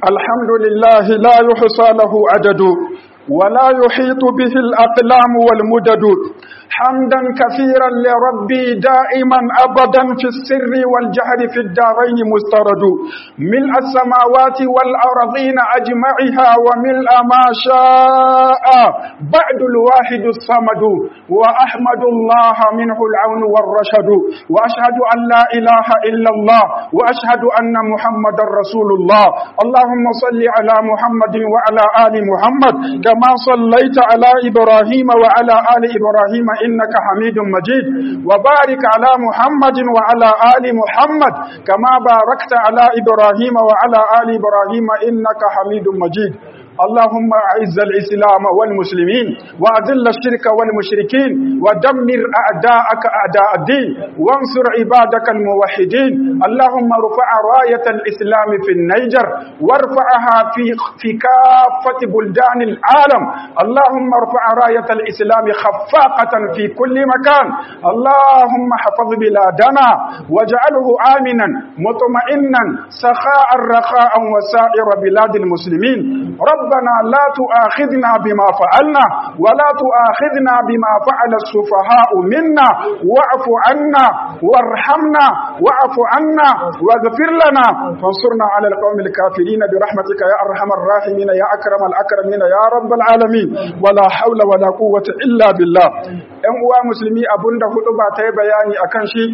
الحمد لله لا يحصى له عدد ولا يحيط به الأقلام والمدد حمدا كثيرا لربي دائما أبدا في السر والجهر في الدارين مسترد ملء السماوات والأرضين أجمعها وملء ما شاء بعد الواحد الصمد وأحمد الله منه العون والرشد وأشهد أن لا إله إلا الله وأشهد أن محمد رسول الله اللهم صل على محمد وعلى آل محمد كما صليت على إبراهيم وعلى آل إبراهيم إنك حميد مجيد وبارك على محمد وعلى آل محمد كما باركت على إبراهيم وعلى آل إبراهيم إنك حميد مجيد اللهم أعز الإسلام والمسلمين وأذل الشرك والمشركين ودمر أعداءك أعداء الدين وانصر عبادك الموحدين اللهم ارفع راية الإسلام في النيجر وارفعها في, في كافة بلدان العالم اللهم ارفع راية الإسلام خفاقة في كل مكان اللهم حفظ بلادنا واجعله آمنا مطمئنا سخاء رخاء وسائر بلاد المسلمين ربنا لا تؤاخذنا بما فعلنا ولا تؤاخذنا بما فعل السفهاء منا واعف عنا وارحمنا واعف عنا واغفر لنا فانصرنا على القوم الكافرين برحمتك يا ارحم الراحمين يا اكرم الاكرمين يا رب العالمين ولا حول ولا قوه الا بالله ‘yan uwa musulmi abinda hudu ba ta yi bayani a kan shi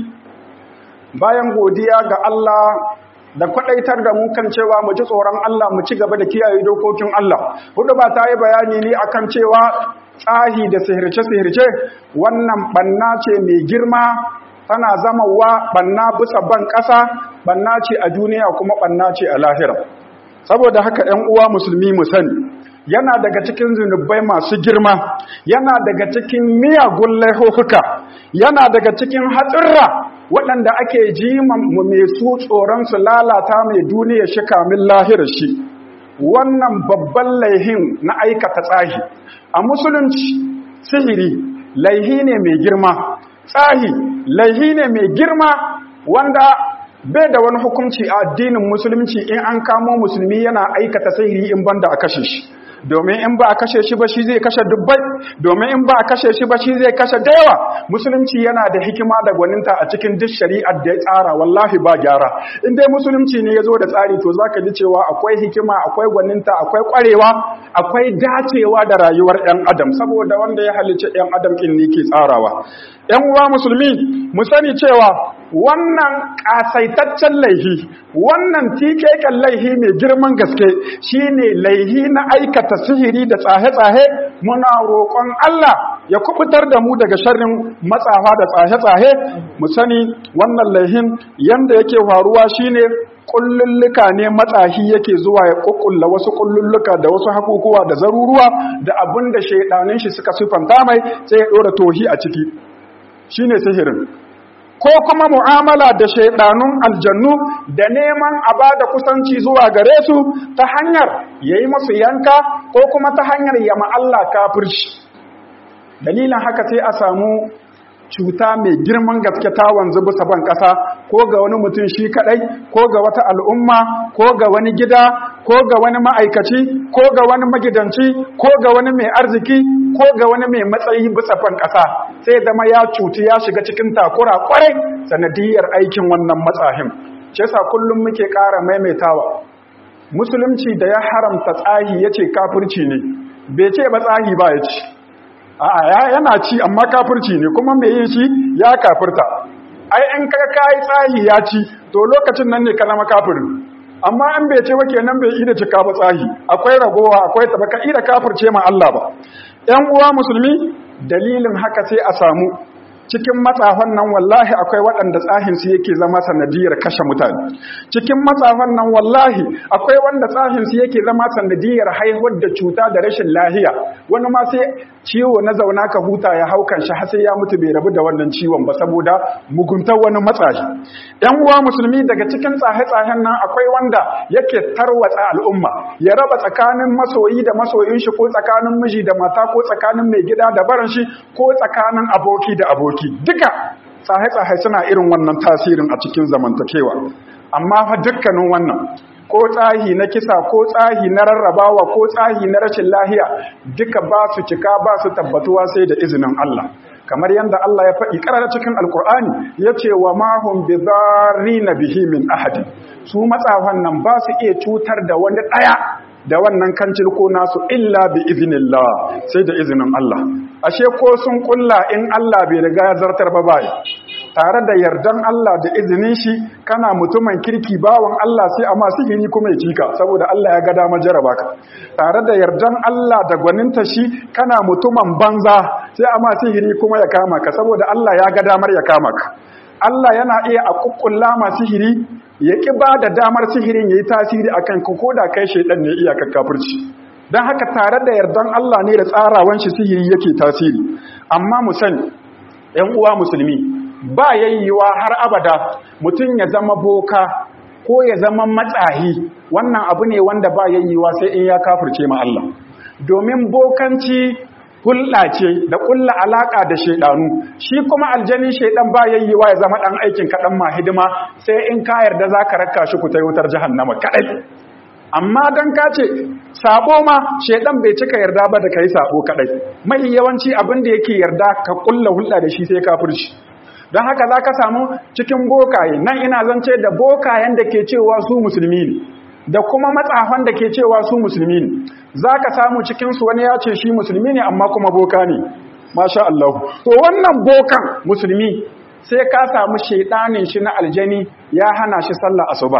bayan godiya ga Allah da kwadaitar da mu kan cewa mu ji tsoron Allah mu ci gaba da kiyaye dokokin Allah hudu ba ta yi bayani ne akan cewa tsahi da sihirce-sihirce wannan banna ce mai girma tana zama wa banna bisa ban ƙasa banna ce a duniya kuma banna ce a lahira saboda haka 'yan uwa musulmi mu sani yana daga cikin zunubai masu girma yana daga cikin miyagun laihuka yana daga cikin hatsirra waɗanda ake ji mu mai su tsoron su lalata mai duniya shi kamin lahirar shi wannan babban laihin na aikata tsahi a musulunci sihiri laihi ne mai girma tsahi laihi ne mai girma wanda bai da wani hukunci a addinin musulunci in an kamo musulmi yana aikata sihiri in banda a kashe shi domin in ba a kashe shi ba shi zai kashe dubbai domin in ba a kashe shi ba shi zai kashe da yawa musulunci yana da hikima da gwaninta a cikin duk shari'ar da ya tsara wallahi ba gyara in dai musulunci ne ya zo da tsari to zaka ji cewa akwai hikima akwai gwaninta akwai kwarewa akwai dacewa da rayuwar ɗan adam saboda wanda ya halicci ɗan adam ɗin ne ke tsarawa ‘yan uwa musulmi mu sani cewa wannan ƙasaitaccen laihi wannan tikeken laihi mai girman gaske shine laihi na aikata sihiri da tsahe-tsahe muna roƙon Allah ya kubutar da mu daga sharrin matsafa da tsahe-tsahe mu sani wannan laihin yanda yake faruwa shine kullulluka ne matsahi yake zuwa ya kukkulla wasu kullulluka da wasu hakukuwa da zaruruwa da abin da shaidanin shi suka sifanta mai sai ya ɗora tohi a ciki shine sihirin ko kuma mu'amala da shaidanun aljannu da neman a ba da kusanci zuwa gare su ta hanyar ya yi masu yanka ko kuma ta hanyar yama Allah kafirci dalilin haka sai a samu cuta mai girman gaske ta wanzu bisa ban ƙasa ko ga wani mutum shi kaɗai ko ga wata al'umma ko ga wani gida ko ga wani ma'aikaci ko ga wani magidanci ko ga wani mai arziki ko ga wani mai matsayi bisa ban ƙasa sai zama ya cuti ya shiga cikin takura ƙwarai sanadiyar aikin wannan matsahin ce sa kullum muke ƙara maimaitawa musulunci da ya haramta tsahi ya ce kafirci ne bai ce ba tsahi ba ya ci a'a yana ci amma kafirci ne kuma mai yin shi ya kafirta ai in ka kai tsahi ya ci to lokacin nan ne ka zama kafirin amma an bai ce wake nan bai ida cika ba tsahi akwai ragowa akwai tabaka ida kafirce ma Allah ba ƴan uwa musulmi dalilin haka sai a samu cikin matsafan nan wallahi akwai waɗanda tsahinsu yake zama sanadiyar kashe mutane cikin matsafan nan wallahi akwai wanda tsahinsu yake zama sanadiyar haihuwar da cuta da rashin lahiya wani ma sai ciwo na zauna ka huta ya haukan shi har sai ya mutu bai rabu da wannan ciwon ba saboda muguntar wani matsashi yan uwa musulmi daga cikin tsahe-tsahen nan akwai wanda yake tarwatsa al'umma ya raba tsakanin masoyi da masoyin shi ko tsakanin miji da mata ko tsakanin mai gida da baran shi ko tsakanin aboki da aboki doki duka tsaye-tsaye suna irin wannan tasirin a cikin zamantakewa amma fa dukkanin wannan ko tsahi na kisa ko tsahi na rarrabawa ko tsahi na rashin lahiya duka ba su cika ba su tabbatuwa sai da izinin Allah kamar yadda Allah ya faɗi ƙarar cikin alkur'ani ya ce wa mahun bi na bihi min ahadin su matsafan nan ba su iya cutar da wani ɗaya da wannan kancil ko nasu illa bi izinillah sai da izinin Allah ashe ko sun kulla in Allah bai riga ya zartar ba bai tare da yardan Allah da izinin shi kana mutumin kirki bawan Allah sai amma sihiri kuma ya cika saboda Allah ya ga dama jaraba ka tare da yardan Allah da gwaninta shi kana mutumin banza sai amma sihiri kuma ya kama ka saboda Allah ya ga damar ya kama ka Allah yana iya a kukkulla ma sihiri ya ki ba da damar sihirin yayi tasiri akan ka koda kai shedan ne iya kafirci dan haka tare da yardan Allah ne da tsarawan shi sihiri yake tasiri amma mu sani ƴan uwa musulmi ba yayyewa har abada mutum ya zama boka ko ya zama matsahi wannan abu ne wanda ba yayyewa sai in ya kafirce ma Allah domin bokanci hulɗa ce da ƙulla alaƙa da shaidanu shi kuma aljanin shaidan ba yayyewa ya zama ɗan aikin kaɗan ma hidima sai in ka yarda za ka raka shi ku ta wutar jahannama kaɗai amma don ka ce sabo ma shaidan bai cika yarda ba da ka yi sabo kaɗai mai yawanci abin da yake yarda ka ƙulla hulɗa da shi sai kafirci don haka za ka samu cikin bokaye nan ina zance da bokayen da ke cewa su musulmi ne da kuma matsafan da ke cewa su musulmi ne za ka samu cikinsu wani ya ce shi musulmi ne amma kuma boka ne masha Allah to wannan bokan musulmi sai ka samu shaidanin shi na aljani ya hana shi sallah asuba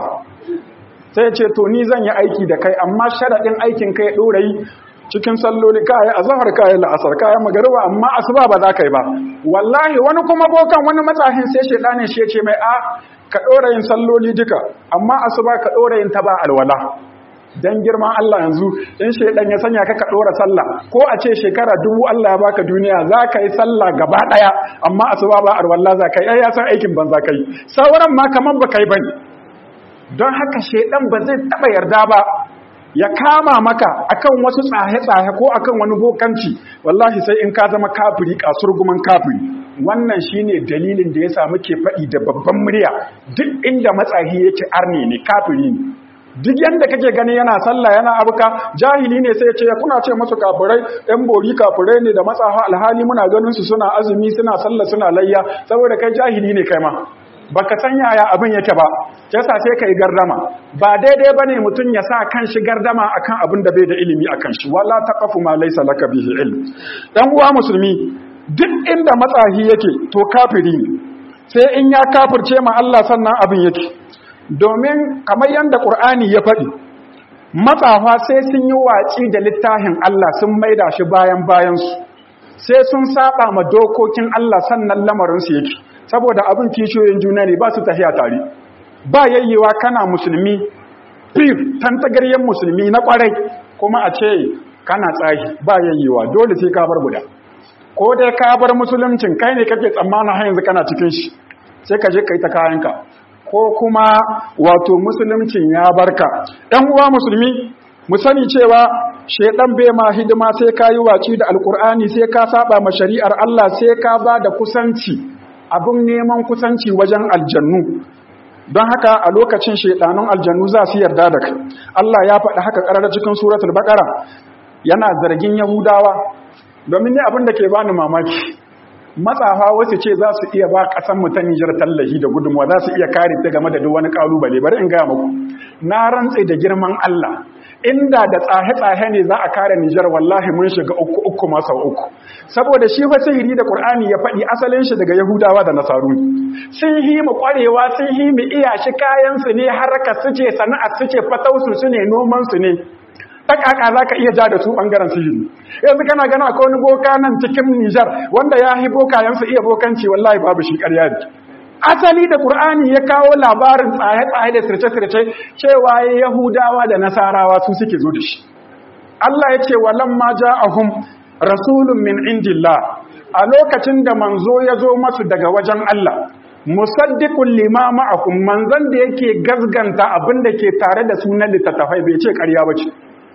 sai ce to ni zan yi aiki da kai amma sharaɗin aikin kai ɗora yi cikin salloli kayan azahar kayan la'asar kayan magariba amma asuba ba za ka yi ba wallahi wani kuma bokan wani matsahin sai shaidanin shi ya ce mai a ka ɗora yin salloli duka amma asuba ka ɗora yin ta ba alwala dan girman Allah yanzu in shaidan ya sanya ka ka ɗora sallah ko a ce shekara dubu Allah ya baka duniya za ka yi sallah gaba ɗaya amma asuba ba alwala za ka yi ya san aikin ban za ka yi sauran ma kamar ba ka yi bane don haka shaidan ba zai taɓa yarda ba ya kama maka akan wasu tsahe-tsahe ko akan wani bokanci wallahi sai in ka zama kafiri kasurguman kafiri wannan shine dalilin da ya samu ke faɗi da babban murya duk inda matsahi yake arne ne kafiri ne duk yanda kake gani yana sallah yana abuka jahili ne sai ya ce kuna ce masu kafirai ɗan bori kafirai ne da matsaha alhali muna ganin su suna azumi suna sallah suna layya saboda kai jahili ne kai ma baka san yaya abin yake ba yasa sai kai gardama ba daidai bane mutun ya sa kan shi gardama akan abin da bai da ilimi akan shi wala taqafu ma laysa laka bihi ilm dan uwa musulmi duk inda matsahi yake to kafiri ne sai in ya kafirce ma Allah sannan abin yake domin kamar yanda Qur'ani ya faɗi matsafa sai sun yi waci da littafin Allah sun maida shi bayan bayansu sai sun saba ma dokokin Allah sannan lamarinsu yake saboda abin kishiyoyin juna ne ba su tafiya tare ba yayyewa kana musulmi fir tantagaryen musulmi na kwarai kuma a ce kana tsahi ba yayyewa dole sai ka bar guda ko dai ka bar musuluncin kai ne kake tsammanin har yanzu kana cikin shi sai ka je kai ta kayanka ko kuma wato musuluncin ya barka ɗan uwa musulmi mu sani cewa shedan bai ma hidima sai ka yi waci da alkur'ani sai ka saba ma shari'ar Allah sai ka ba da kusanci abin neman kusanci wajen aljannu don haka a lokacin shedanun aljannu za su yarda da kai Allah ya faɗi haka ƙarar cikin suratul baqara yana zargin yahudawa domin ne abin da ke bani mamaki matsafa wasu ce za su iya ba ƙasan mu ta Nijar tallahi da gudunmuwa za su iya kare ta game da duk wani ƙalubale bari in gaya muku na rantse da girman Allah inda da tsahe-tsahe ne za a kare Nijar wallahi mun shiga uku uku masa uku saboda shi fa sihiri da Qur'ani ya faɗi asalin shi daga Yahudawa da Nasaru sun yi mu ƙwarewa sun yi mu iya shi kayan su ne harkar su ce sana'ar su ce fatausu su ne noman su ne ta kaka za ka iya ja da su ɓangaren sihiri yanzu kana gana ko wani boka nan cikin Nijar wanda ya yi bokayensu iya bokanci wallahi babu shi ƙarya ne asali da Qur'ani ya kawo labarin tsaye-tsaye da sirce-sirce cewa Yahudawa da Nasarawa su suke zo da shi Allah ya ce walamma ja'ahum rasulun min indillah a lokacin da manzo ya zo masu daga wajen Allah musaddiqul lima ma'akum manzon da yake gazganta abin da ke tare da sunan littattafai bai ce ƙarya bace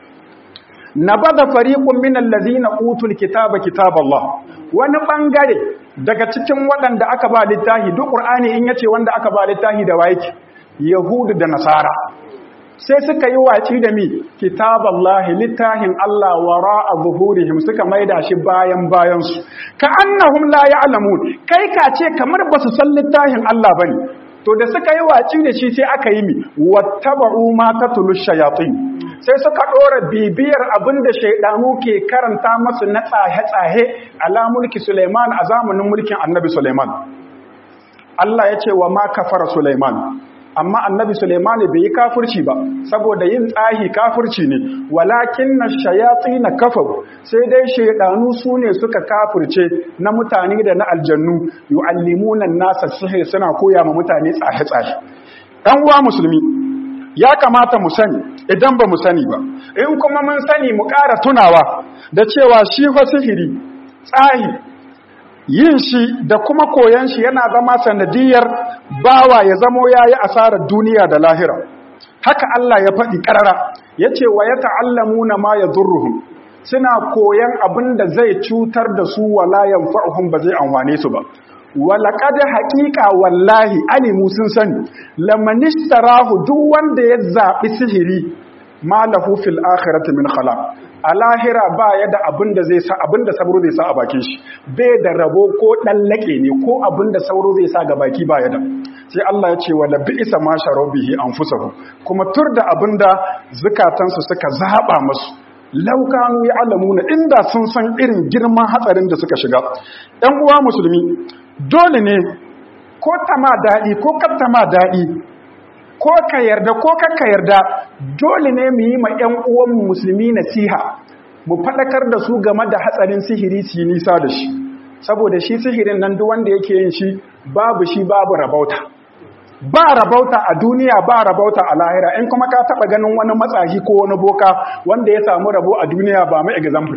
nabada fariqun min allazina utul kitaba kitaballah wani bangare daga cikin waɗanda aka ba littafi duk qur'ani in yace wanda aka ba littafi da waye yahudu da nasara sai suka yi waci da mi kitaballahi littahin Allah wara a zuhurihim suka maida shi bayan bayansu ka annahum la ya'lamun kai ka ce kamar basu san littahin Allah bane to da suka yi waci da shi sai aka yi mi wattaba'u ma tatlu shayatin sai suka dora bibiyar abinda shaydanu ke karanta masu na tsahe-tsahe ala mulki Sulaiman a zamanin mulkin Annabi Sulaiman Allah ya ce wa ma kafara Sulaiman amma annabi Suleimani bai yi kafirci ba saboda yin tsahi kafirci ne walakin na shayatsi na kafaru sai dai shaidanu su ne suka kafirce na mutane da na aljannu yu'allimunan nasa sihir suna koya ma mutane tsahe-tsahe ɗan uwa musulmi ya kamata mu sani idan ba mu sani ba in kuma mun sani mu ƙara tunawa da cewa shi fa sihiri tsahi yin shi da kuma koyan shi yana zama sanadiyar bawa ya zamo ya yi asarar duniya da lahira haka Allah ya faɗi ƙarara ya ce wa ya ta'allamu na ma ya zurruhun suna koyan abin da zai cutar da su wala yanfa'uhum ba zai amfane su ba walaƙad haƙiƙa wallahi alimu sun sani lamanishtarahu duk wanda ya zaɓi sihiri ma lahu fil akhirati min khalaq a lahira ba ya da abin da zai sa abin da sauro zai sa a bakin shi bai da rabo ko dan lake ne ko abin da sauro zai sa ga baki ba ya da sai Allah ya ce wala bi'sa ma sharabihi anfusuhu kuma tur da abin da zukatansu suka zaba musu laukanu ya alamuna inda sun san irin girman hatsarin da suka shiga ɗan uwa musulmi dole ne ko ta ma daɗi ko kar ma daɗi ko ka yarda ko kakka yarda dole ne mu yi ma 'yan uwanmu musulmi nasiha mu faɗakar da su game da hatsarin sihiri su yi nisa da shi saboda shi sihirin nan duk wanda yake yin shi babu shi babu rabauta ba rabauta a duniya ba rabauta a lahira in kuma ka taɓa ganin wani matsahi ko wani boka wanda ya samu rabo a duniya ba mai example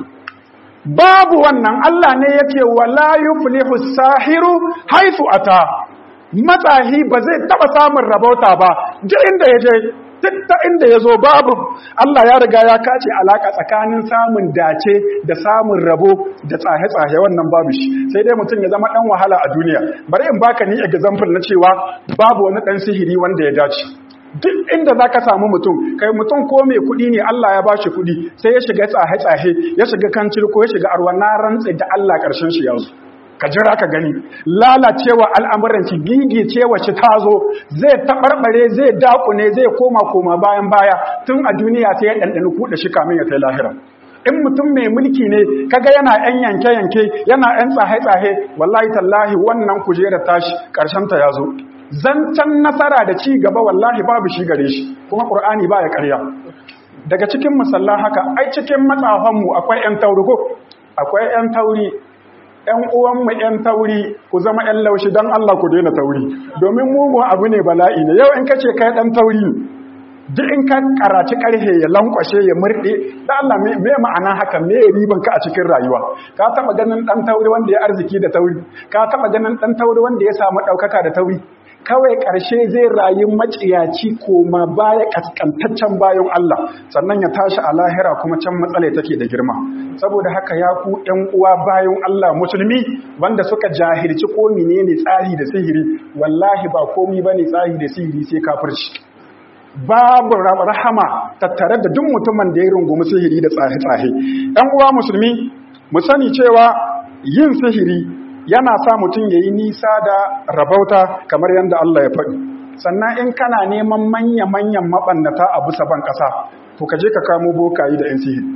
babu wannan Allah ne yake wala yuflihu sahiru haifu ata matsahi ba zai taba samun rabauta ba duk inda ya je duk ta inda ya zo babu Allah ya riga ya kace alaka tsakanin samun dace da samun rabo da tsahe-tsahe wannan babu shi sai dai mutum ya zama dan wahala a duniya bari in baka ni example na cewa babu wani dan sihiri wanda ya dace duk inda za ka samu mutum kai mutum ko mai kuɗi ne Allah ya ba shi kuɗi sai ya shiga tsahe-tsahe ya shiga kancil ko ya shiga arwa na rantse da Allah ƙarshen shi yanzu ka jira ka gani lalacewa al'amuranci gigi cewa shi ta zo zai taɓarɓare zai daƙune zai koma koma bayan baya tun a duniya sai ya ɗanɗani kuɗa shi kamin ya kai lahira in mutum mai mulki ne kaga yana ‘yan yanke-yanke yana ‘yan tsahe-tsahe wallahi tallahi wannan kujerar tashi ta ya zo zancen nasara da ci gaba wallahi babu shi gare shi kuma ƙur'ani ba ya ƙarya daga cikin musalla haka ai cikin matsafanmu akwai ‘yan tauri ko akwai ‘yan tauri ‘yan uwanmu ‘yan tauri ku zama ‘yan laushi don Allah ku daina tauri domin mugun abu ne bala'i ne yau in ka ce kai ɗan tauri ne duk in ka karaci karhe ya lankwashe ya murɗe da Allah me ma'ana haka me riban ka a cikin rayuwa ka taba ganin dan tauri wanda ya arziki da tauri ka taba ganin dan tauri wanda ya samu daukaka da tauri kawai ƙarshe zai rayu maciyaci koma baya kaskantaccen bayan Allah sannan ya tashi a lahira kuma can matsala take da girma saboda haka ya ku ƴan uwa bayan Allah musulmi wanda suka jahilci ko menene tsari da sihiri wallahi ba komai bane tsari da sihiri sai kafirci babu rahama tattare da duk mutumin da ya rungumi sihiri da tsahe-tsahe ɗan uwa musulmi mu sani cewa yin sihiri yana sa mutum ya yi nisa da rabauta kamar yadda Allah ya faɗi sannan in kana neman manya-manyan maɓannata a bisa ban ƙasa to ka je ka kamo bokayi da 'yan sihiri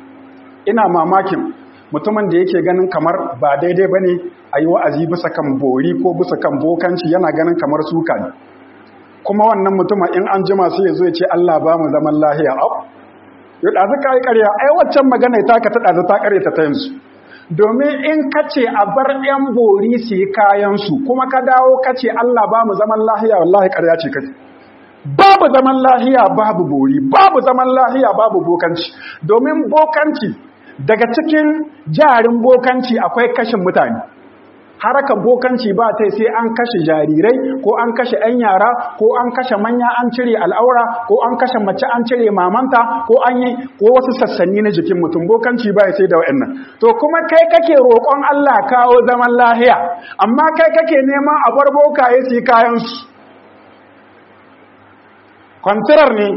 ina mamakin mutumin da yake ganin kamar ba daidai ba ne a yi wa'azi bisa kan bori ko bisa kan bokanci yana ganin kamar suka ne kuma wannan mutumin in an jima sai ya zo ya ce Allah ba mu zaman lahiya au yau ɗazu ka yi ƙarya ai waccan magana ta ka ta ɗazu ta ƙarya ta yanzu domin in ka ce a bar ‘yan bori su yi kayansu kuma ka dawo ka ce Allah ba mu zaman lahiya wallahi ƙarya ce ka babu zaman lahiya babu bori babu zaman lahiya babu bokanci domin bokanci daga cikin jarin bokanci akwai kashin mutane harakan bokanci ba ta sai an kashe jarirai ko an kashe 'yan yara ko an kashe manya an cire al'aura ko an kashe mace an cire mamanta ko an yi ko wasu sassanni na jikin mutum bokanci ba sai da wa'annan to kuma kai kake roƙon Allah kawo zaman lahiya amma kai kake neman a bar bokaye su kayan su kwantirar ne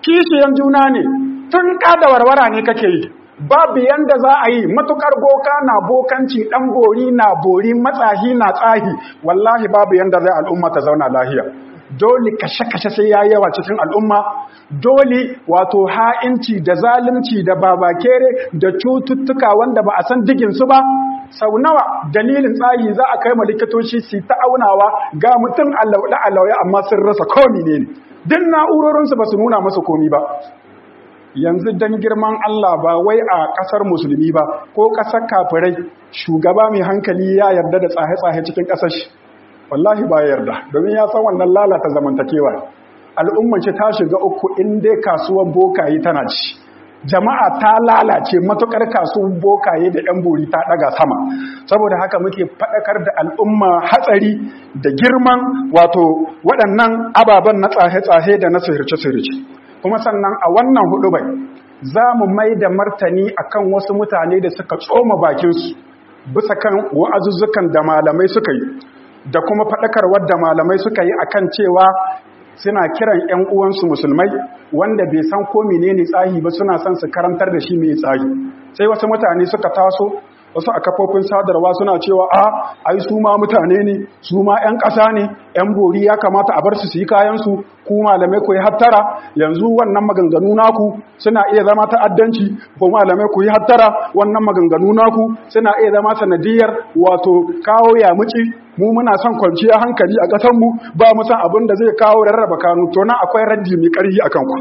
kishiyan juna ne tun kada warwara ne kake yi babu yanda za a yi matukar boka na bokanci dan bori na bori matsahi na tsahi wallahi babu yanda zai al'umma ta zauna lahiya dole kashe-kashe sai ya yawa cikin al'umma dole wato ha'inci da zalunci da babakere da cututtuka wanda ba a san diginsu ba sau nawa dalilin tsayi za a kai ma likitoci su ta aunawa ga mutum allauɗa allauya amma sun rasa komi ne ne duk na'urorinsu ba su nuna masu komi ba yanzu don girman Allah ba wai a ƙasar musulmi ba ko ƙasar kafirai shugaba mai hankali ya yarda da tsaye-tsaye cikin ƙasar shi wallahi ba yarda domin ya san wannan lalata zamantakewa al'umman ce ta shiga uku in dai kasuwar bokaye tana ci jama'a ta lalace matukar kasuwar bokaye da ɗan bori ta ɗaga sama saboda haka muke faɗakar da al'umma hatsari da girman wato waɗannan ababen na tsahe-tsahe da na sihirce-sihirce kuma sannan a wannan hudu bai za mu mai da martani akan wasu mutane da suka tsoma bakinsu bisa kan wa'azuzzukan da malamai suka yi da kuma faɗakarwar da malamai suka yi akan cewa suna kiran 'yan uwansu musulmai wanda bai san ko menene tsahi ba suna son su karantar da shi mai tsahi sai wasu mutane suka taso wasu a kafofin sadarwa suna cewa a ai su ma mutane ne su ma 'yan ƙasa ne 'yan bori ya kamata a bar su su yi kayansu ku malamai ku yi hattara yanzu wannan maganganu naku suna iya zama ta'addanci ko malamai ku yi hattara wannan maganganu naku suna iya zama sanadiyar wato kawo yamuci mu muna son kwanciya hankali a ƙasarmu ba mu san abin da zai kawo rarraba kanu to nan akwai raddi mai ƙarfi akan ku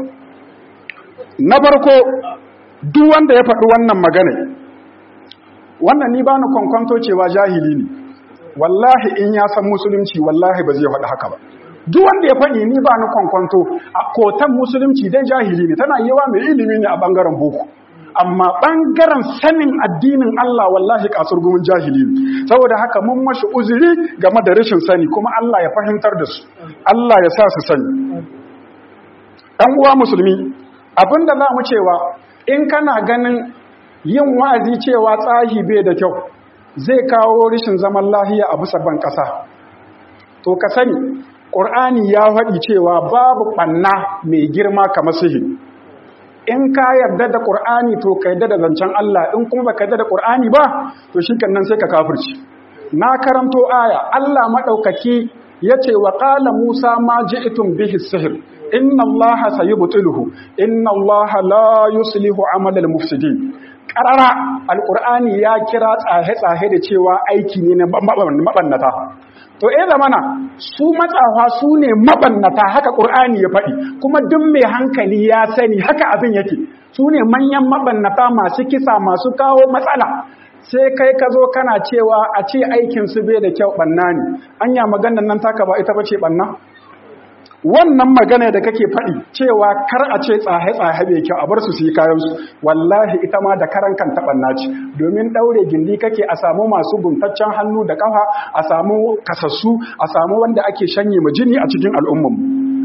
na farko duk wanda ya faɗi wannan magana wannan ni ba ni kwankwanto cewa jahili ne wallahi in ya san musulunci wallahi ba zai faɗi haka ba duk wanda ya faɗi ni ba ni kwankwanto a kotan musulunci dai jahili ne tana yawa mai ilimi ne a ɓangaren boko amma ɓangaren sanin addinin Allah wallahi kasar gumin jahili ne saboda haka mun mashi uzuri game da rashin sani kuma Allah ya fahimtar da su Allah ya sa su sani ɗan uwa musulmi abinda za mu cewa in kana ganin yin wa'azi cewa tsahi bai da kyau zai kawo rishin zaman lahiya a bisa ban ƙasa to ka sani ƙur'ani ya faɗi cewa babu ɓanna mai girma kamar sihiri in ka yarda da ƙur'ani to ka yarda da zancen Allah in kuma ba ka yarda da ƙur'ani ba to shi nan sai ka kafirci na karanto aya Allah maɗaukaki ya ce wa ƙala Musa ma ji'tum bihi sihir inna Allah sayubtiluhu inna Allah la yuslihu amal al-mufsidin karara alkur'ani ya kira tsahe-tsahe da cewa aiki ne na mabannata to eh zamana su matsawa su ne mabannata haka ƙur'ani ya faɗi kuma duk mai hankali ya sani haka abin yake su ne manyan mabannata masu kisa masu kawo matsala sai kai ka zo kana cewa a ce aikinsu bai da kyau ɓanna ne anya maganan nan taka ba ita ba ce ɓanna wannan magana da kake faɗi cewa kar a ce tsahe-tsahe bai kyau a bar su su yi kayansu wallahi ita ma da karan kan taɓanna ce domin ɗaure gindi kake a samu masu guntaccen hannu da ƙafa a samu kasassu a samu wanda ake shanye ma jini a cikin al'ummanmu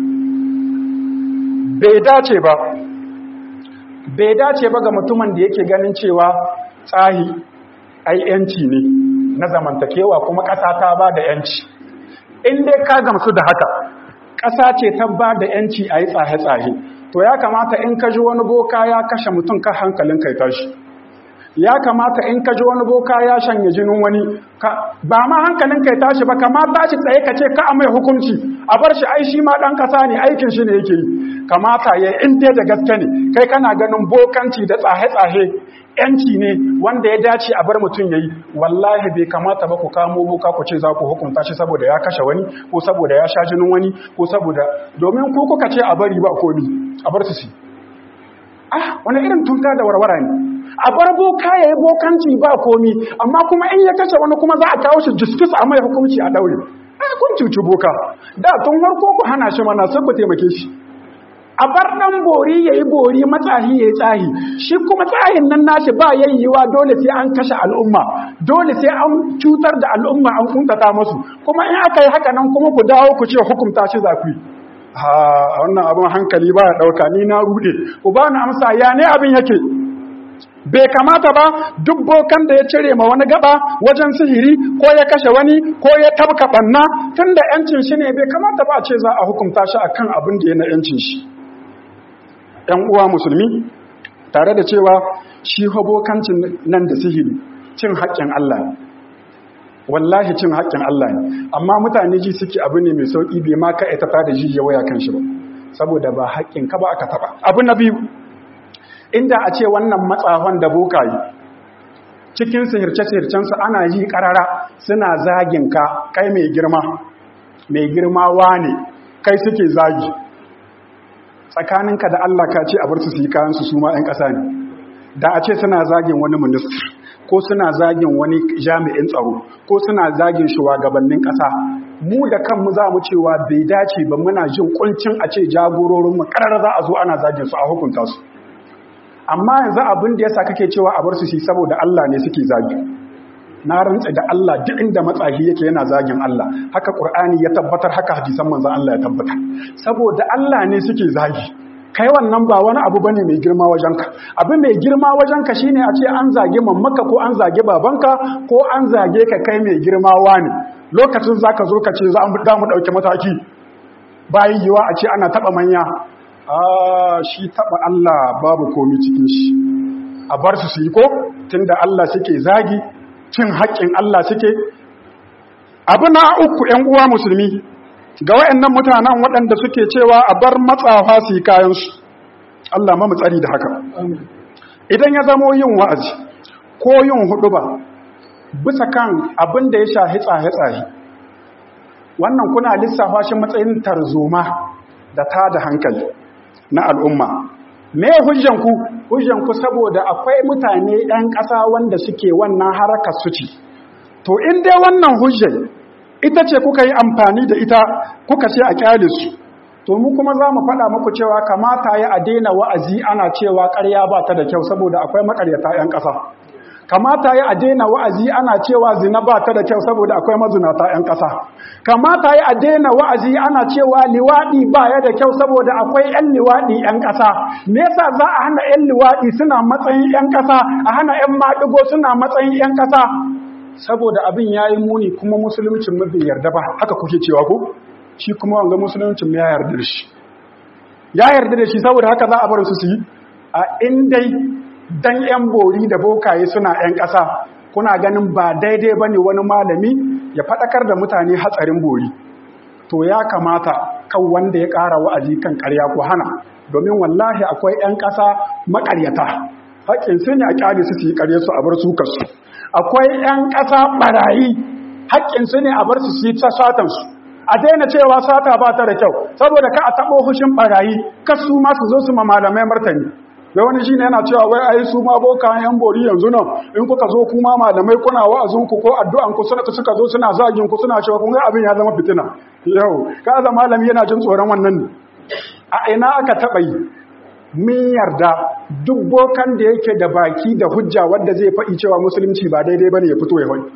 bai dace ba bai dace ba ga mutumin da yake ganin cewa tsahi ai yanci ne na zamantakewa kuma ƙasa ta ba da yanci in dai ka gamsu da haka ƙasa ce ta ba da ‘yanci a yi tsahe-tsahe, to ya kamata in ka ji wani boka ya kashe mutum ka hankalin kai tashi. Ya kamata in ka ji wani boka ya shanye jinin wani, ba ma hankalin kai tashi ba, kama tashi tsaye ka ce ka a mai hukunci, a bar shi ai shi ma ɗan ƙasa ne aikin shi ne yake yi. Kamata ya in dai da gaske ne, kai kana ganin bokanci da tsahe-tsahe yanci ne wanda ya dace a bar mutum ya yi wallahi bai kamata ba ku kamo boka ku ce za ku hukunta shi saboda ya kashe wani ko saboda ya sha jinin wani ko saboda domin ku kuka ce a bari ba komi a bar su si ah wani irin tunta da warwara ne a bar boka ya yi bokanci ba komi amma kuma in ya kashe wani kuma za a kawo shi justice a mai hukunci a daure ai kun cuci boka da tun farko ku hana shi mana sai ku taimake shi a bar ɗan bori ya yi bori matsahi ya yi tsahi shi kuma tsahin nan nashi ba yayyewa dole sai an kashe al'umma dole sai an cutar da al'umma an kuntata masu kuma in aka yi haka nan kuma ku dawo ku ce hukumta shi zafi ha wannan abin hankali ba ya ɗauka ni na rude ku ba ni amsa ya ne abin yake bai kamata ba duk bokan da ya cire ma wani gaba wajen sihiri ko ya kashe wani ko ya tabka banna tun da yancin shi ne bai kamata ba ce za a hukunta shi akan abin da ya na yancin shi ‘yan uwa musulmi tare da cewa shi hobokancin nan da sihiri cin haƙƙin Allah ne wallahi cin haƙƙin Allah ne amma mutane ji suke abu ne mai sauƙi bai ma ka ita da ji ya waya kan shi ba saboda ba haƙƙin ka ba aka taɓa abu na biyu inda a ce wannan matsahon da bokayi cikin sihirce-sihircensu ana yi ƙarara suna zagin ka kai mai girma mai girma wane kai suke zagi tsakaninka da Allah ka ce a bar su su yi kayansu su ma 'yan ƙasa ne da a ce suna zagin wani minister ko suna zagin wani jami'in tsaro ko suna zagin shugabannin ƙasa mu da kanmu za mu cewa bai dace ba muna jin kuncin a ce jagororinmu ƙarar za a zo ana zagin su a hukunta su amma yanzu abin da yasa kake cewa a bar su shi saboda Allah ne suke zagi na rantsa da Allah duk inda matsahi yake yana zagin Allah haka Qur'ani ya tabbatar haka hadisan manzon Allah ya tabbatar saboda Allah ne suke zagi kai wannan ba wani abu bane mai girma wajenka abu mai girma wajenka shine a ce an zage mammaka ko an zage babanka ko an zage ka kai mai girma wani lokacin zaka zo ka ce za mu dauki mataki bayan yiwa a ce ana taba manya ah shi taba Allah babu komi cikin shi a bar su su yi ko tunda Allah suke zagi cin haƙƙin Allah suke abu na uku ‘yan uwa musulmi ga wayannan mutanen waɗanda suke cewa a bar matsafa su yi kayansu Allah ma tsari da haka idan ya zamo yin wa'azi ko yin hudu ba bisa kan abin da ya shahi tsaye-tsaye wannan kuna lissafa shi matsayin tarzoma da ta da hankali na al'umma me hujjanku hujjanku saboda akwai mutane ɗan ƙasa wanda suke wannan harakar su ci to in dai wannan hujjar ita ce kuka yi amfani da ita kuka ce a kyale su to mu kuma za mu faɗa muku cewa kamata ya a daina wa'azi ana cewa ƙarya ba ta da kyau saboda akwai makaryata 'yan ƙasa kamata ya a daina wa'azi ana cewa zina ba ta da kyau saboda akwai mazunata 'yan ƙasa kamata ya a daina wa'azi ana cewa liwaɗi ba ya da kyau saboda akwai 'yan liwaɗi 'yan ƙasa me yasa za a hana 'yan liwaɗi suna matsayin 'yan ƙasa a hana 'yan maɗigo suna matsayin 'yan ƙasa saboda abin ya yi muni kuma musuluncin mu bai yarda ba haka kuke cewa ko shi kuma wanga musuluncin ya yarda da shi ya yarda da shi saboda haka za a bar su su yi a indai dan yan bori da bokaye suna yan ƙasa kuna ganin ba daidai bane wani malami ya faɗakar da mutane hatsarin bori to ya kamata kan wanda ya ƙara wa'azi kan ƙarya ko hana domin wallahi akwai yan ƙasa maƙaryata haƙƙin su ne a ƙyale su su yi ƙarya su a bar su kasu akwai 'yan ƙasa ɓarayi haƙƙinsu ne a bar su su yi ta satansu a daina cewa sata ba ta da kyau saboda ka a taɓo hushin ɓarayi kasu ma su zo su ma malamai martani da wani shi ne yana cewa wai ai su ma boka yan bori yanzu nan in kuka zo kuma malamai kuna wa'azinku ko addu'anku suna suka zo suna zagin ku suna cewa kun ga abin ya zama fitina yau ka za malami yana jin tsoron wannan ne a ina aka taɓa yi min yarda duk bokan da yake da baki da hujja wanda zai faɗi cewa musulunci ba daidai bane ya fito ya hoyi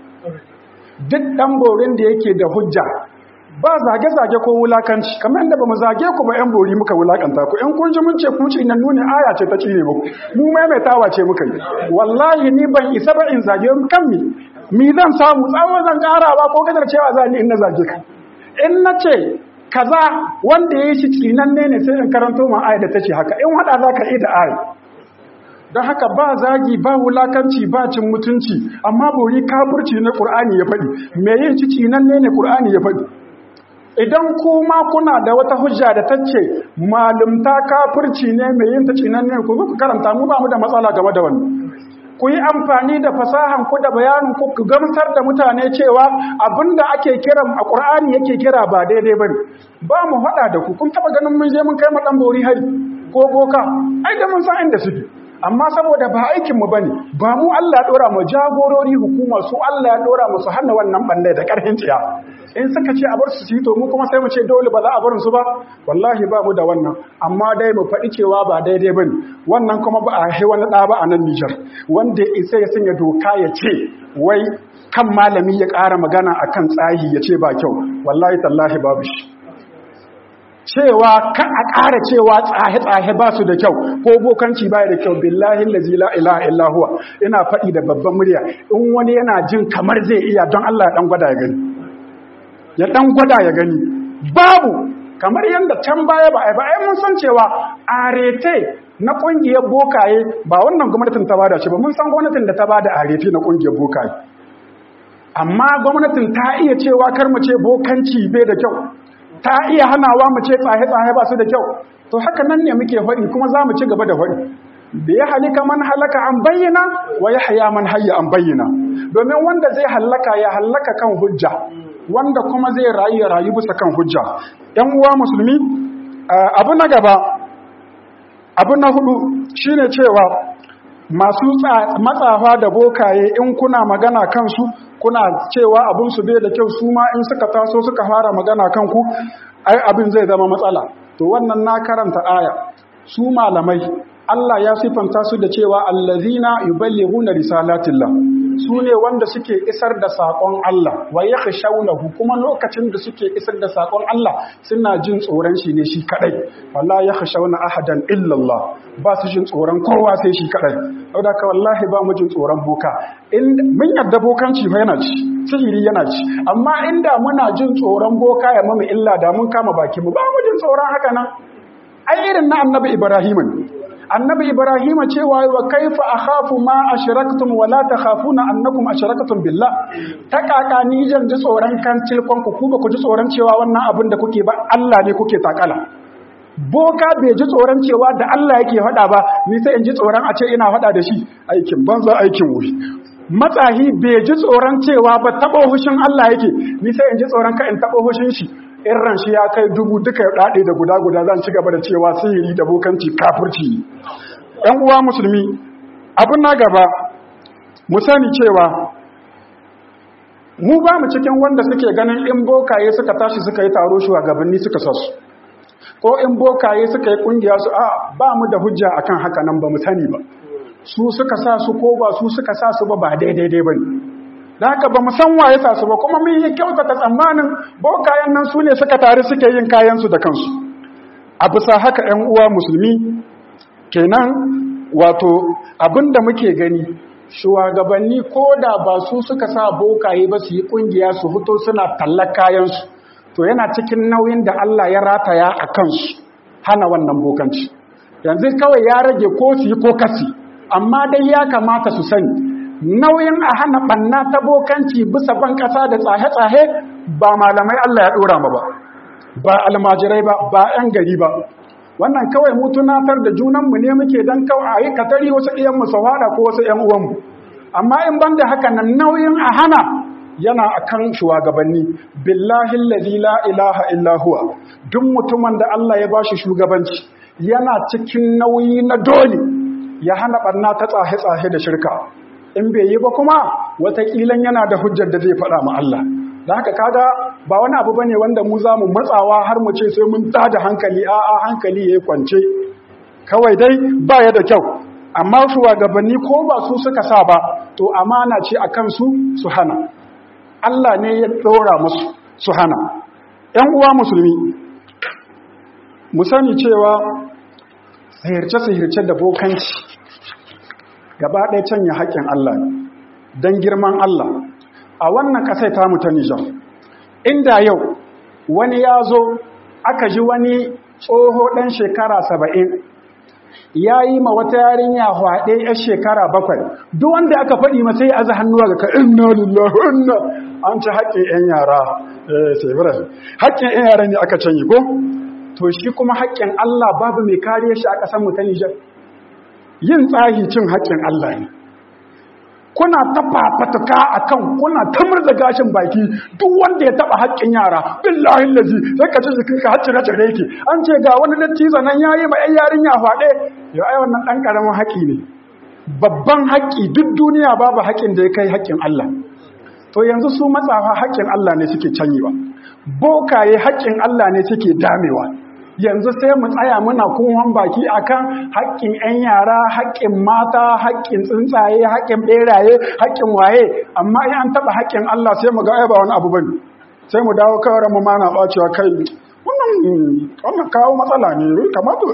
duk ɗan borin da yake da hujja ba zage-zage ko wulakanci kamar yadda ba mu zage ku ba yan bori muka wulakanta ku yan kun ji mun ce ku nan nuni aya ce ta cire muku mu maimaitawa ce muka yi wallahi ni ban isa ba in zage kan mi mi zan samu tsawon zan karawa ko kadar cewa za ni in na zage ka in na ce kaza wanda ya yi shi tsinanne ne sai in karanto ma aya da ta ce haka in hada za ka yi da aya don haka ba zagi ba wulakanci ba cin mutunci amma bori kafurci na ƙur'ani ya faɗi me yin ci tsinanne ne ƙur'ani ya faɗi idan kuma kuna da wata hujja da ta ce malumta kafurci ne mai yin ta tsinanne ku ku karanta mu ba mu da matsala game da wannan ku yi amfani da fasahan ku da bayanin ku ku gamsar da mutane cewa abinda ake kiran a Qur'ani yake kira ba daidai bane ba mu hada da ku kun taba ganin mun je mun kai mu dan bori hari ko boka ai da mun san inda suke amma saboda ba aikin mu bane ba mu Allah ya dora mu jagorori hukuma su Allah ya dora mu su hana wannan bande da karhin tsiya in suka ce a bar su ci to mu kuma sai mu ce dole ba za a barin su ba wallahi ba mu da wannan amma dai mu faɗi cewa ba daidai bane wannan kuma ba a yi wani ɗa ba a nan Nijar wanda isa ya sanya doka ya ce wai kan malami ya ƙara magana akan tsahi ya ce ba kyau wallahi tallahi babu shi cewa ka a ƙara cewa tsahe-tsahe ba su da kyau ko bokanci baya da kyau billahi lazi la ilaha illa huwa ina faɗi da babban murya in wani yana jin kamar zai iya don Allah ya dan gwada ya gani ya dan gwada ya gani babu kamar yadda can baya ba ai ba ai mun san cewa arete na ƙungiyar bokaye ba wannan gwamnatin ta bada shi ba mun san gwamnatin da ta bada arefi na ƙungiyar bokaye amma gwamnatin ta iya cewa kar mu ce bokanci bai da kyau ta iya hanawa mu ce tsaye-tsaye ba su da kyau to haka nan ne muke faɗi kuma za mu ci gaba da faɗi da ya halika man halaka an bayyana wa ya haya man hayya an bayyana domin wanda zai halaka ya halaka kan hujja wanda kuma zai rayu ya rayu bisa kan hujja ‘yan uwa musulmi abu na gaba abu na hudu shine cewa masu matsafa da bokaye in kuna magana kansu kuna cewa abin su bai da kyau su ma in suka taso suka fara magana kanku ai abin zai zama matsala to wannan na karanta aya su malamai Allah ya sifanta su da cewa allazina yuballighuna risalatillah su ne wanda suke isar da sakon Allah wa yakhshawnahu kuma lokacin da suke isar da sakon Allah suna jin tsoron shi ne shi kadai wallahi yakhshawna ahadan illa Allah ba su jin tsoron kowa sai shi kadai saboda ka wallahi ba mu jin tsoron boka in mun yadda bokanci fa yana ci sihiri yana ci amma inda muna jin tsoron boka ya mamu illa da mun kama baki mu ba mu jin tsoron haka nan ai irin na annabi Ibrahim annabi ibrahim cewa wa kaifa akhafu ma ashraktum wa la takhafuna annakum ashraktum billah ta kaka ni jan ji tsoron kan tilkon ku ku ba ku ji tsoron cewa wannan abin da kuke ba Allah ne kuke takala boka bai ji tsoron cewa da Allah yake faɗa ba ni sai in ji tsoron a ce ina faɗa da shi aikin banza aikin wuri matsahi bai ji tsoron cewa ba taɓa hushin Allah yake ni sai in ji tsoron ka in taɓa hushin shi in ran shi ya kai dubu duka ya daɗe da guda-guda zan ci gaba da cewa sihiri da bokanci kafirci ‘yan uwa musulmi abin na gaba mu sani cewa mu ba mu cikin wanda suke ganin in bokaye suka tashi suka yi taro shugabanni suka sasu ko in bokaye suka yi kungiya su a ba mu da hujja akan haka nan ba mu sani ba su suka sa su ko ba su suka sa su ba ba daidai ba ne da haka ba san waye sa su ba kuma mun yi kyautata tsammanin bokayen nan su ne suka tare suke yin kayansu da kansu a bisa haka 'yan uwa musulmi kenan wato abinda muke gani shugabanni ko da ba su suka sa bokaye ba su yi kungiya su fito suna tallar kayansu to yana cikin nauyin da Allah ya rataya a kansu hana wannan bokanci yanzu kawai ya rage ko su yi ko kasi amma dai ya kamata su sani nauyin a hana ɓanna ta bokanci bisa ban ƙasa da tsahe-tsahe ba malamai Allah ya ɗora ma ba ba almajirai ba ba 'yan gari ba wannan kawai mu tunatar da junanmu ne muke don kawai a yi katari wasu ɗiyan mu sawada ko wasu ‘yan uwanmu amma in ban da haka nan nauyin a hana yana a kan shugabanni billahi lalzi la ilaha illahuwa duk mutumin da Allah ya bashi shugabanci yana cikin nauyi na dole ya hana ɓanna ta tsahe-tsahe da shirka in bai yi ba kuma wataƙilan yana da hujjar da zai faɗa ma Allah da haka kaga ba wani abu bane wanda mu za mu matsawa har mu ce sai mun tada hankali a a hankali yayi kwance kawai dai ba ya da kyau amma shugabanni ko ba su suka sa ba to amana ce akan su su hana Allah ne ya ɗora musu su hana ‘yan uwa musulmi mu sani cewa sihirce-sihirce da bokanci gaba ɗaya canya haƙƙin Allah don girman Allah a wannan ƙasai tamu ta Nijar inda yau wani ya zo aka ji wani tsoho ɗan shekara saba'in ya yi ma wata yarinya hwaɗe ‘yar shekara bakwai duk wanda aka faɗi masai aza hannuwa ga ka inna lillahi inna an ci haƙƙin ‘yan yara sebirai haƙƙin ‘yan yara ne aka canyi ko to shi kuma haƙƙin Allah babu mai kariya shi a ƙasar mu ta Nijar yin tsahi cin haƙƙin Allah ne kuna ta fafatuka akan kuna ta murza gashin baki duk wanda ya taba haƙƙin yara billahi lazi sai ka ci jikin ka hacci na tare yake an ce ga wani dattijo nan yayi ma 'yan yarinya faɗe ya ai wannan dan karamin haƙi ne babban haƙi duk duniya babu haƙin da ya kai haƙƙin Allah to yanzu su matsafa haƙƙin Allah ne suke canyewa bokaye haƙƙin Allah ne suke damewa yanzu sai mu tsaya muna kunwan baki akan haƙƙin 'yan yara haƙƙin mata haƙƙin tsuntsaye haƙƙin ɓeraye haƙƙin waye amma in an taɓa haƙƙin Allah sai mu ga ai ba wani abu bane sai mu dawo kawai mu mana ɓacewa kai wannan wannan kawo matsala ne kamata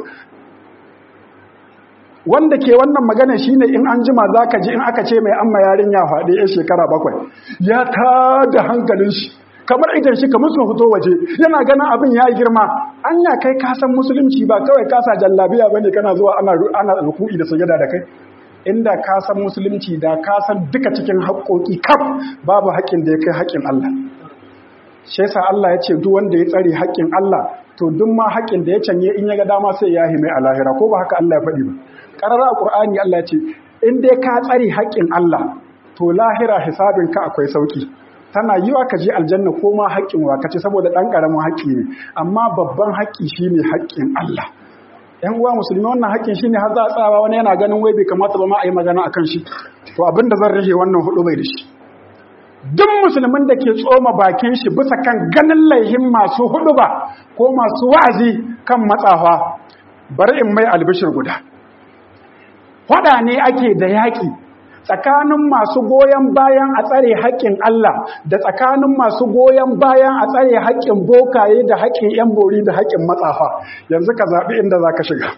wanda ke wannan magana shine in an jima zaka ji in aka ce mai amma yarinya faɗi ya shekara bakwai ya tada hankalin shi kamar idan shi kamar sun fito waje yana ganin abin ya girma anya kai ka san musulunci ba kawai ka sa jallabiya bane kana zuwa ana ana ruku'i da sujada da kai inda ka san musulunci da ka san duka cikin haƙoƙi kaf babu haƙƙin da ya kai haƙƙin Allah shi yasa Allah ya ce duk wanda ya tsare haƙƙin Allah to duk ma haƙƙin da ya canye in ya ga dama sai ya hime a lahira ko ba haka Allah ya faɗi ba ƙarar a Qur'ani Allah ya ce in dai ka tsare haƙƙin Allah to lahira hisabin ka akwai sauki tana yiwa ka je aljanna ko ma haƙƙin wa kace saboda ɗan ƙaramin haƙƙi ne amma babban haƙƙi shine haƙƙin Allah ‘yan uwa musulmi wannan haƙƙin shi ne har za a tsawa wani yana ganin wai bai kamata ba ma a yi magana a kan shi to abin da zan rage wannan hudu bai da shi duk musulmin da ke tsoma bakin shi bisa kan ganin laihin masu hudu ba ko masu wa'azi kan matsawa bari in mai albishir guda faɗa ne ake da yaƙi tsakanin masu goyon bayan a tsare haƙƙin Allah da tsakanin masu goyon bayan a tsare haƙƙin bokaye da haƙƙin 'yan bori da haƙƙin matsafa yanzu ka zaɓi inda za ka shiga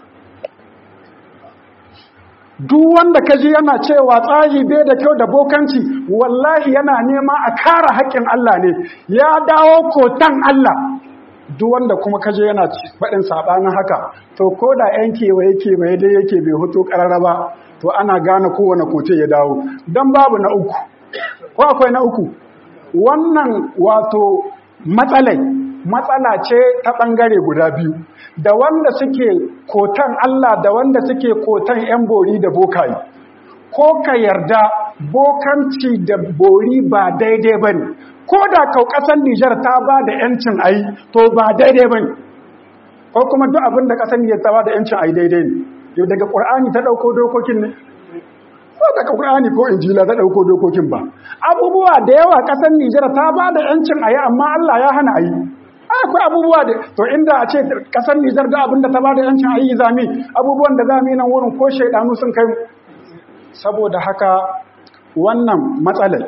duk wanda ka ji yana cewa tsari bai da kyau da bokanci wallahi yana nema a kara haƙƙin Allah ne ya dawo kotan Allah duk wanda kuma ka je yana faɗin saɓanin haka to ko da 'yan kewaye kewaye dai yake bai hoto ƙarara ba to ana gane kowane kote ya dawo don babu na uku ko akwai na uku wannan wato matsalai matsala ce ta ɓangare guda biyu da wanda suke kotan Allah da wanda suke kotan 'yan bori da bokayi ko ka yarda bokanci da bori ba daidai ba ne ko da kau ƙasar Nijar ta ba da 'yancin ayi to ba daidai ba ne ko kuma duk abin da ƙasar Nijar ta ba da 'yancin ayi daidai ne yau daga ƙur'ani ta ɗauko dokokin ne ba daga ƙur'ani ko injila ta ɗauko dokokin ba abubuwa da yawa ƙasar nijar ta ba da yancin a yi amma allah ya hana a yi akwai abubuwa da to inda a ce ƙasar nijar da abinda ta ba da yancin a yi zami abubuwan da zami nan wurin ko shaidanu sun kai saboda haka wannan matsalar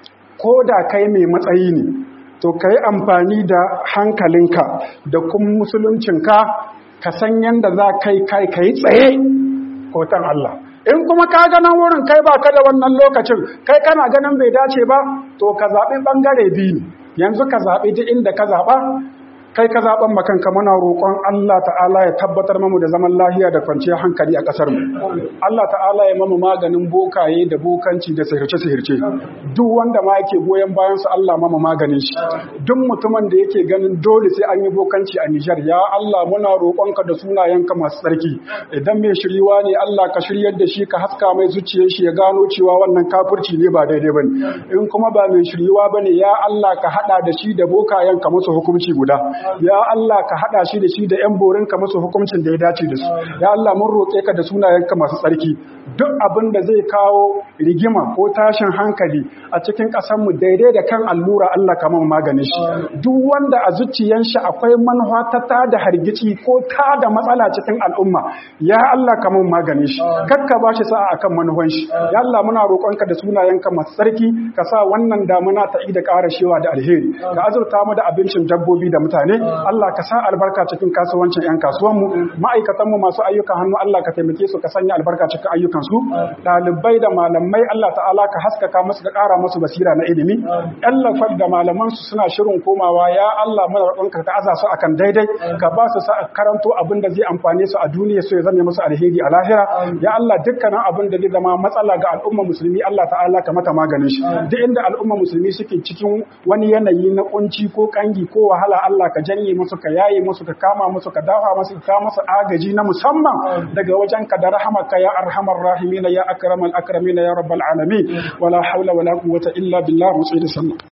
ko da kai mai matsayi ne to ka yi amfani da hankalinka da kuma musuluncinka ka san yadda za kai kai ka yi tsaye kotan Allah in kuma ka ganin wurin kai ba ka da wannan lokacin kai kana ganin bai dace ba to ka zaɓi ɓangare biyu yanzu ka zaɓi duk inda ka zaɓa kai ka zaɓen makanka muna roƙon Allah ta'ala ya tabbatar mamu da zaman lahiya da kwanciyar hankali a ƙasar mu Allah ta'ala ya mamu maganin bokaye da bokanci da sihirce-sihirce duk wanda ma yake goyon bayan su Allah mamu maganin shi duk mutumin da yake ganin dole sai an yi bokanci a Nijar ya Allah muna roƙonka da sunayenka masu tsarki idan mai shiriwa ne Allah ka shiryar da shi ka haska mai zuciyar shi ya gano cewa wannan kafirci ne ba daidai bane in kuma ba mai shiriwa bane ya Allah ka hada da shi da bokayen ka musu hukunci guda ya Allah ka hada shi da shi da yan borin ka musu hukuncin da ya dace da su ya Allah mun roƙe ka da sunayenka masu tsarki duk abin da zai kawo rigima ko tashin hankali a cikin ƙasar mu daidai da kan allura Allah ka mun maganin shi duk wanda a zuciyan shi akwai manufa ta ta da hargici ko ta da matsala cikin al'umma ya Allah ka mun maganin shi kakka ba shi sa'a akan manufan shi ya Allah muna roƙonka da sunayenka masu tsarki ka sa wannan damuna ta ida ƙara shewa da alheri ka azurta mu da abincin dabbobi da mutane Allah ka sa albarka cikin kasuwancin 'yan kasuwanmu ma'aikatanmu masu ayyukan hannu Allah ka taimake su ka sanya albarka cikin ayyukansu ɗalibai da malamai Allah ta'ala ka haskaka musu ka ƙara musu basira na ilimi ƴan lafar da malamansu suna shirin komawa ya Allah mana roƙonka ka aza su akan daidai ka ba su sa karanto abin da zai amfane su a duniya su ya zame musu alheri a lahira ya Allah dukkanin abin da zai zama matsala ga al'umma musulmi Allah ta'ala ka mata maganin shi duk inda al'umma musulmi suke cikin wani yanayi na kunci ko kangi ko wahala Allah ka janye musu ka yaye musu ka kama musu ka dafa musu ka kama musu agaji na musamman daga wajen ka da rahamaka ya arhamar rahimin ya akramal akramin ya rabbal alamin wala haula wala quwwata illa billah musayyid sallallahu